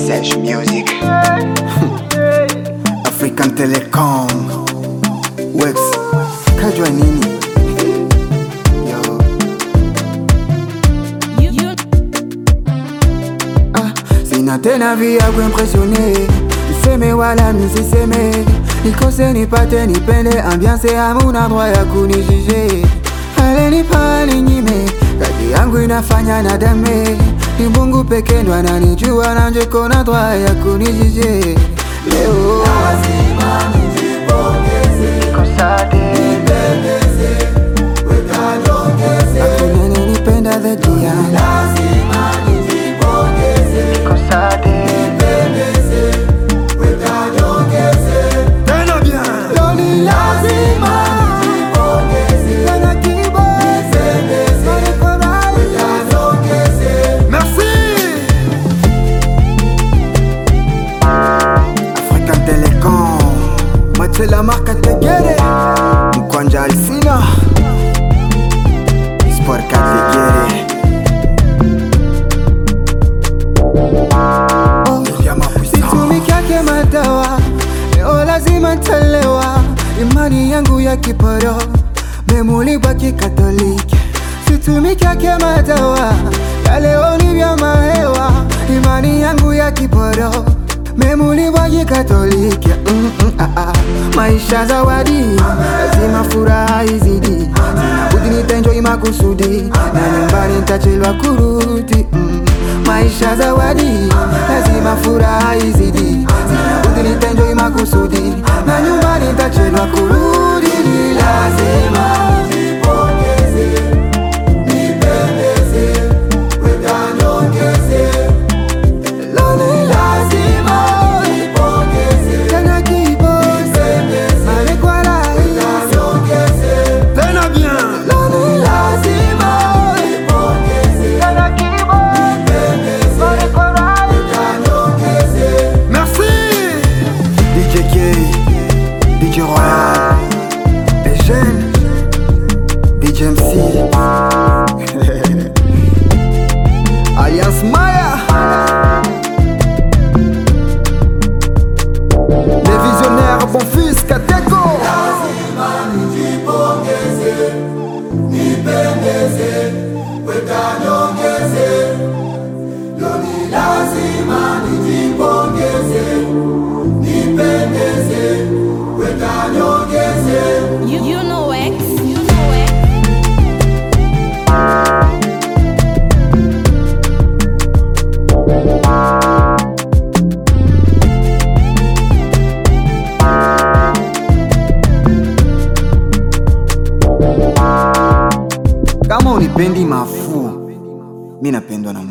Sesh Music. African Telecom Wex kajwa nini Yo. You, you, Ah, sina tena vya kuimpressione niseme wala nisiseme nikose nipate nipende ambiance hamuna droit ya kunijije alenipa ninyime kati yangu inafanya na dame ni Mungu peke ndo ananijua na njeko na droit ya kunijije leo Hakuna ananipenda zaidi yangu Tena bien. Leo ni lazima Tena kibose Manifurahi Merci. African Telecom Mache la marca Tegere Mkwanja Alsina Sport 4 Tegere Oh, Situmikiake madawa Leo lazima ntalewa Imani yangu ya kiporo Memulibwa kikatoliki Situmikiake madawa Ya leo ni vya mahewa Imani yangu ya kiporo Memulibwa kikatoliki mm, mm, ah, ah. Maisha zawadi Lazima furaha izidi Sinabudi nitenjoi makusudi Na nyumbani nitachelewa kurudi mm. Maisha zawadi Lazima furaha izidi Sinabudi nitenjoi makusudi Na nyumbani nitachelewa kurudi Ni lazima Leo ni lazima Tena kibose Malekwa rahisi Tena bien. Leo ni lazima Tena kibose Malekwa rahisi Merci. DJ K, DJ Royal, Eugène, DJ MC, Alliance Maya, les visionnaires, bon fils, Kateko. you, you know X, you know X. Kama unipendi mafu, mi napendwa na